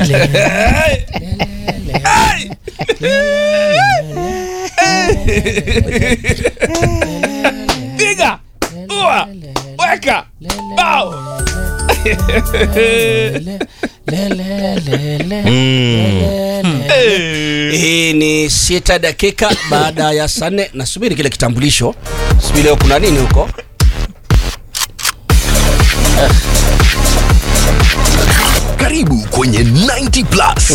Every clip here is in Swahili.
piga ua weka bao hii ni sita dakika baada ya saa nne nasubiri kile kitambulisho subiri leo kuna nini huko Karibu kwenye 90 plus.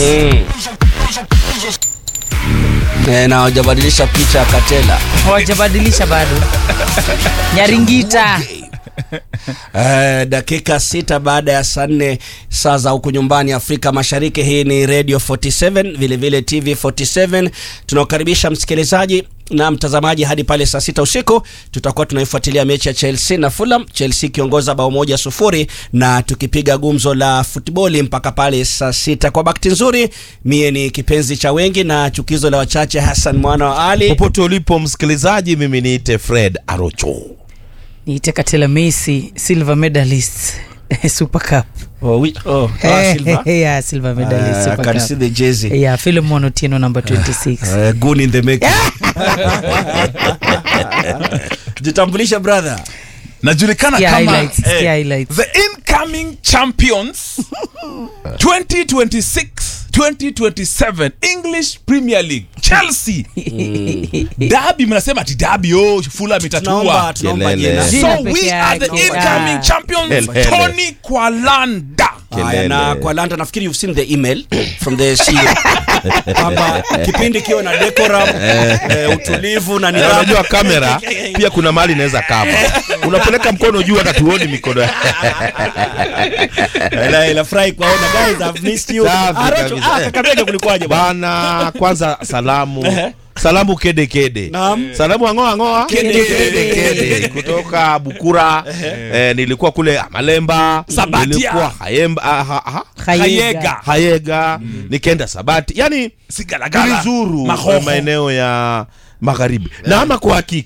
Eh, na hawajabadilisha picha ya katela hawajabadilisha bado nyaringita Eh, dakika sita baada ya saa nne saa za huku nyumbani Afrika Mashariki. Hii ni Radio 47 vilevile vile TV 47. Tunakukaribisha msikilizaji na mtazamaji hadi pale saa sita usiku tutakuwa tunaifuatilia mechi ya Chelsea na Fulham, Chelsea ikiongoza bao moja sufuri na tukipiga gumzo la futboli mpaka pale saa sita. Kwa bakti nzuri, mie ni kipenzi cha wengi na chukizo la wachache, Hassan mwana wa Ali. popote ulipo msikilizaji mimi niite fred arocho niite katela messi silver medalist super cup Oh, we, oh, ah, Silva. yeah, silver medalist Uh, I super can cup see the jersey. yeah philemon otieno number 26 Uh, goon in the making. Jitambulishe brother. najulikana Yeah, kama highlights, yeah, highlights. the incoming champions 2026 2027 english premier league chelsea dabi mnasema ati dabi oh fulham Tunaomba itatua tunaomba Kelele. jina. Jina so peke we are the yake. incoming Ah. champions Kelele. tony kwalanda Haya, na kwa Landa nafikiri you've seen the email from the CEO kwamba kipindi kiwe na decorum eh, utulivu na Na nidhamu. unajua kamera pia kuna mahali inaweza kava unapeleka mkono juu hata tuoni mikono Ila- ila furahi kuwaona guys I've missed you. Safi Ah, Rocho, kabisa. ah, Kakamega kulikuwaje bwana? bana kwanza salamu salamu kede kede Naam. salamu angoa angoa Kede, kede kede kutoka bukura eh, nilikuwa kule malemba Sabatia. nilikuwa hayemba ah, ha, ha, Hayega. hayega nikaenda sabati yani sigalagala tulizuru Mahoho. maeneo ya magharibi na ama kwa hakika